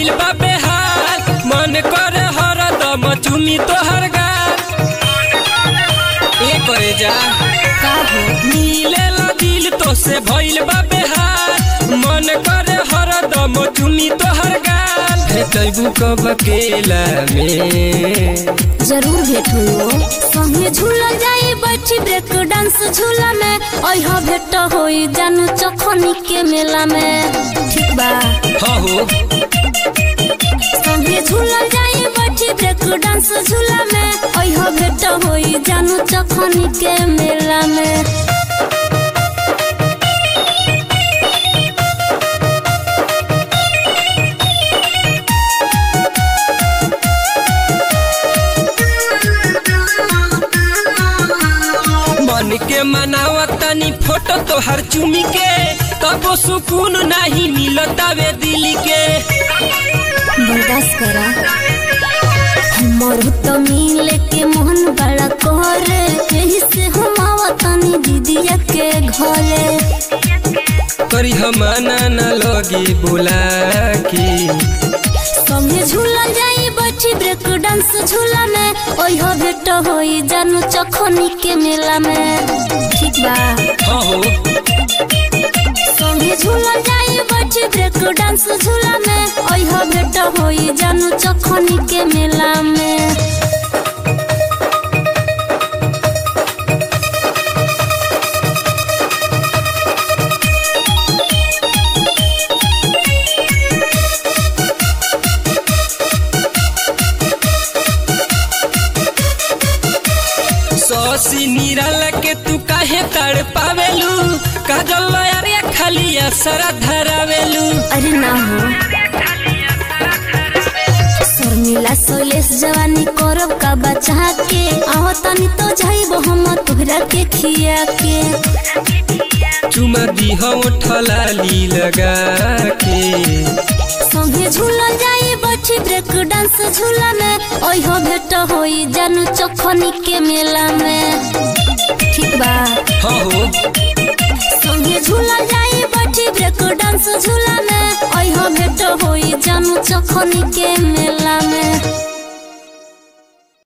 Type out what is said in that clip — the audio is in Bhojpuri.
भइल बा बेहाल मन करे हरदम चुमी तोहर गाल ए करे जा का हो मिलेला दिल तो से भइल बा बेहाल मन करे हरदम चुमी तोहर गाल भेटैबू कब अकेला में जरूर भेट हो संगे झूला जाई बैठी ब्रेक डांस झूला में ओह भेट होई जानू चखनी के मेला में ठीक बा हाँ हो संगे झूला जाई बैठी ब्रेक डांस झूला में ओह भेट होई जानू चखनी के मेला में मन के मनावा तनी फोटो तोहर चुमी के तबो सुकून नहीं मिलता वे दिल के बर्दाश्त करा हमर तो मिले के मोहन बड़ा करे यही से हम आवतनी दीदिया के घरे करी हमाना न लगी बुला के संगे झूला जाई बैठी ब्रेक डांस झूला में ओह भेट होई जानू चखनी के मेला में ठीक बा हाँ हो संगे झूला जाई बैठी ब्रेक डांस झूला में ओह भेट होई जानू चखनी के मेला में सौसी निराल के तू काहे तड़ पावेलू काजल अरे खाली असरा धरावेलू अरे ना हो शर्मिला सोलेस जवानी करब का बचा के आहो तनी तो जाइबो हम तोहरा के खिया के चुमा दीह ठलाली लगा के संगे झूला जाई बैठी ब्रेक डांस झूला में ओह भेट होई जानू चखनी के मेला में ठीक बा हाँ हो संगे झूला जाई बैठी ब्रेक डांस झूला में ओह भेट होई जानू चखनी के मेला में